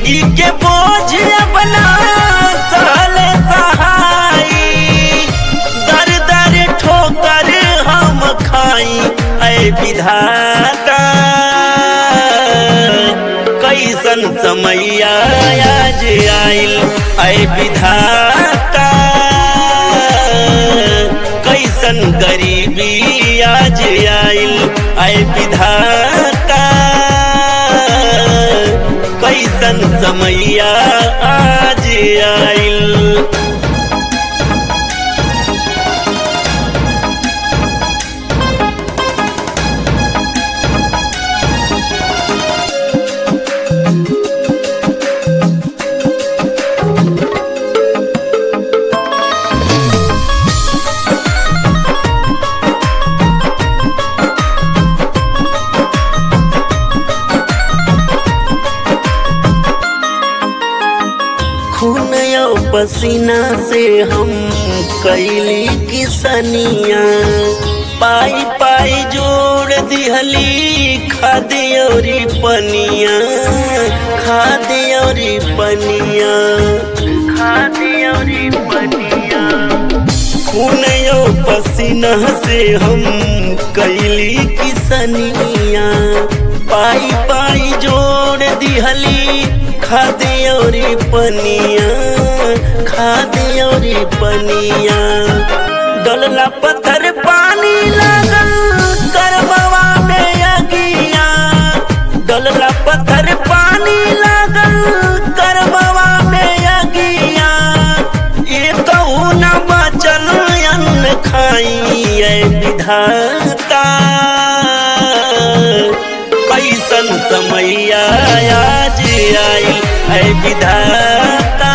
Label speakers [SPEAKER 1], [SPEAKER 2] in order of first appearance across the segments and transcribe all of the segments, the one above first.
[SPEAKER 1] जिंदगी के बोझ अपना सहले सहाई दर दर ठोकर हम खाई ऐ विधाता कैसन समैया आज आइल ऐ विधाता कैसन गरीबी आज आइल ऐ विधाता कैसन समैया आज आइल खून यो पसीना से हम कैली किसनिया पाई पाई जोड़ दिहली खादियोरी पनिया खादियोरी पनिया खादियोरी पनिया खून यो पसीना से हम कैली किसनिया पाई पाई जोड़ दिहली खादियोरी पनिया खादियोरी पनिया डलला पत्थर पानी लागल करबवा में अगिया डलला पत्थर पानी लागल करबवा में अगिया ये कहू न बचल अन्न खाई ऐ विधाता कैसन समैया आज आई है विधाता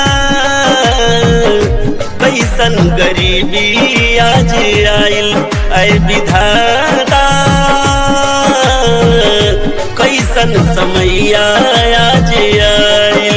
[SPEAKER 1] कैसन गरीबी आज आइल है विधाता कैसन समैया आज आइल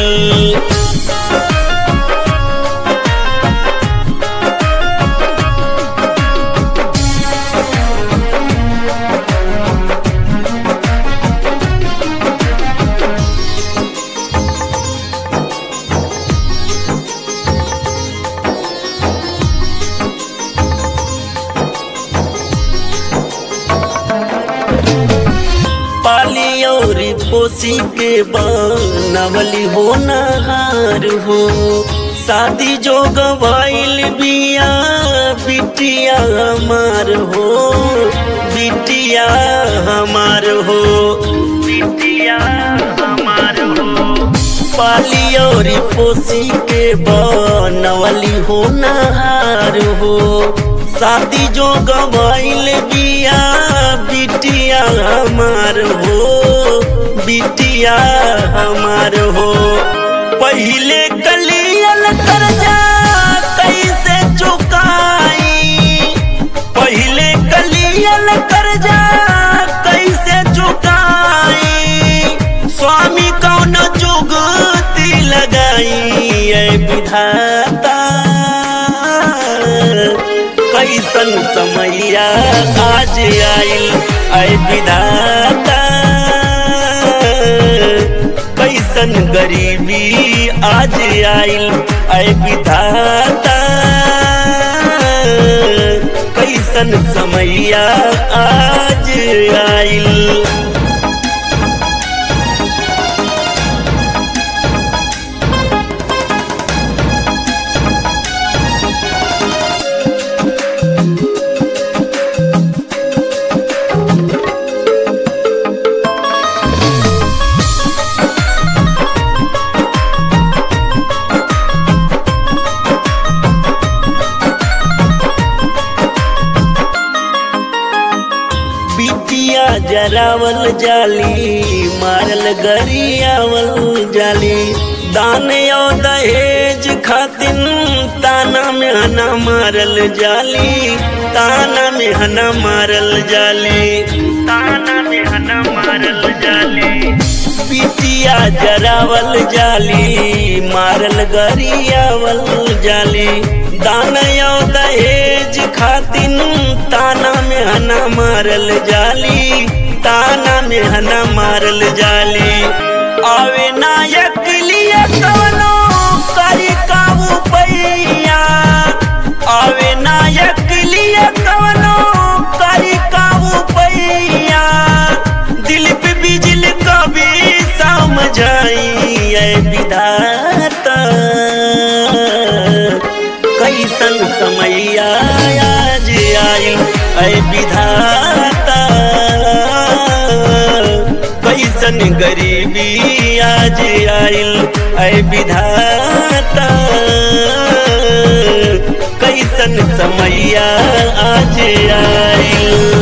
[SPEAKER 1] पाली और पोसी के बनवली हो नहार हो शादी जो गवाइल बिया बिटिया हमार हो बिटिया हमार हो बिटिया हमार हो पाली और पोसी के बनवली हो नहार हो शादी जो गवाइल बिया बिटिया हमार हो बिटिया हमार हो पहले कलियल कर्जा कैसे चुकाई पहले कलियल कर्जा कैसे चुकाई स्वामी कौन जुगती लगाई ऐ विधाता कैसन समैया आज आइल ऐ विधाता कैसन गरीबी आज आइल ऐ विधाता कैसन समैया आज आइल बिटिया जरावल जाली मारल गरियावल जाली दाने और दहेज खातिन ताना में हना मारल जाली ताना में हना मारल जाली ताना में हना मारल जाली बिटिया जरावल जाली मारल गरियावल जाली दानयो दहेज खातिन ताना में हना मारल जाली ताना में हना मारल जाली आवे नायक आइल ऐ विधाता कैसन गरीबी आज आइल ऐ विधाता कैसन समैया आज आइल